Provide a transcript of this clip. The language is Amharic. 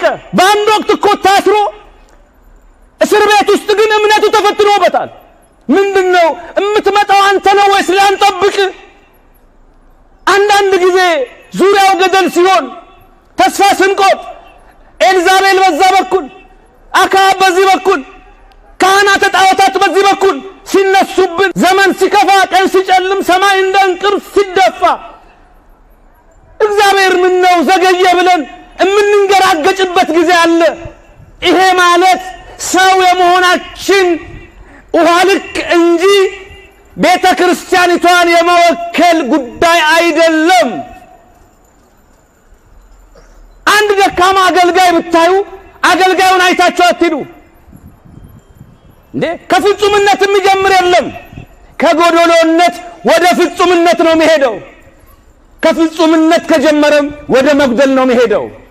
ተጠመቀ። በአንድ ወቅት እኮ ታስሮ እስር ቤት ውስጥ ግን እምነቱ ተፈትኖበታል። ምንድን ነው የምትመጣው አንተ ነው ወይስ ላንጠብቅ? አንዳንድ ጊዜ ዙሪያው ገደል ሲሆን ተስፋ ስንቆጥ ኤልዛቤል በዛ በኩል አክዓብ በዚህ በኩል ካህናተ ጣዖታት በዚህ በኩል ሲነሱብን፣ ዘመን ሲከፋ፣ ቀን ሲጨልም፣ ሰማይ እንደ እንቅርት ሲደፋ እግዚአብሔር ምን ነው ዘገየ ብለን የምንንገራገጭበት ጊዜ አለ። ይሄ ማለት ሰው የመሆናችን ውሃ ልክ እንጂ ቤተ ክርስቲያኒቷን የመወከል ጉዳይ አይደለም። አንድ ደካማ አገልጋይ ብታዩ አገልጋዩን አይታችሁ አትሂዱ እንዴ። ከፍጹምነት የሚጀምር የለም። ከጎዶሎነት ወደ ፍጹምነት ነው የሚሄደው። ከፍጹምነት ከጀመረም ወደ መጉደል ነው የሚሄደው።